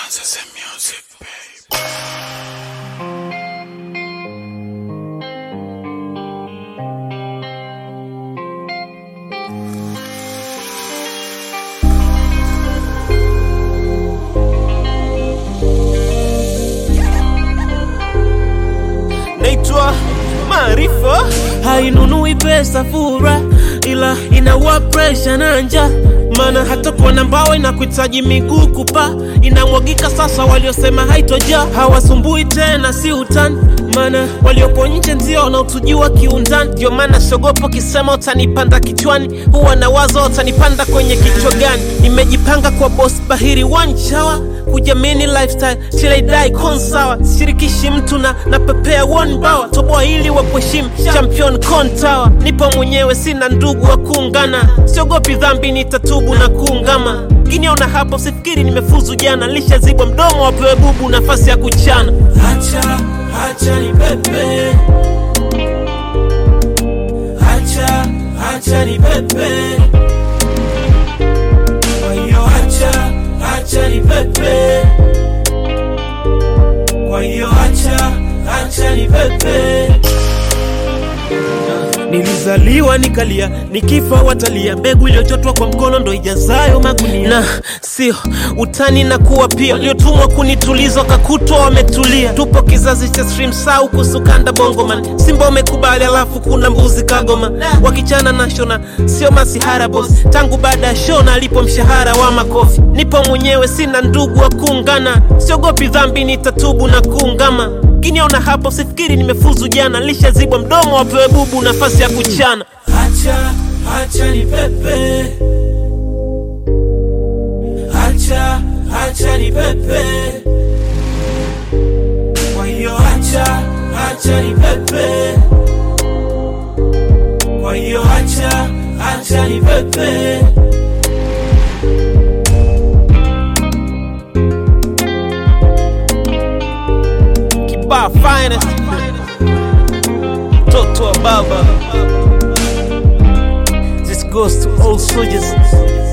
Kansas music, babe. naitwa Maarifa, hainunui pesa fura, ila inaua presha na njaa. Maana hata kuona mbao inakuhitaji miguu kupa, inamwagika sasa. Waliosema haitoja hawasumbui tena, si utani. Maana waliopo nje ndio wanaotujua kiundani, ndio maana siogopo kisema utanipanda kichwani, huwa na wazo utanipanda kwenye kichwa gani. Nimejipanga kwa boss bahiri one shower kujamini lifestyle till I die konsawa sishirikishi mtu na napepea one bawa toboa ili wa kuheshimu champion kontawa nipo mwenyewe sina ndugu wa kuungana siogopi dhambi nitatubu na kuungama kiniona hapo sifikiri nimefuzu jana lishazibwa mdomo wapewe bubu nafasi ya kuchana hacha hacha ni pepe hacha hacha ni pepe kwa hiyo hacha hacha ni pepe kwa hiyo hacha hacha ni pepe Nilizaliwa nikalia, nikifa watalia. Mbegu iliyochotwa kwa mkono ndo ijazayo magunia, na sio utani na kuwa pia. Waliotumwa kunituliza wakakutwa wametulia. Tupo kizazi cha stream sau kusukanda bongoman, Simba wamekubali, alafu kuna mbuzi kagoma wakichana na shona, sio masihara boss. Tangu baada ya shona alipo mshahara wa makofi, nipo mwenyewe, sina ndugu wa kuungana. Siogopi dhambi, nitatubu na kuungama kiniona hapo sifikiri nimefuzu jana, lishazibwa mdomo wapewe bubu nafasi ya kuchana. Hacha hacha ni pepe, hacha hacha ni pepe, kwa hiyo hacha hacha ni pepe, kwa hiyo hacha hacha ni pepe. Kibaa finest Toto wa baba This goes to all soldiers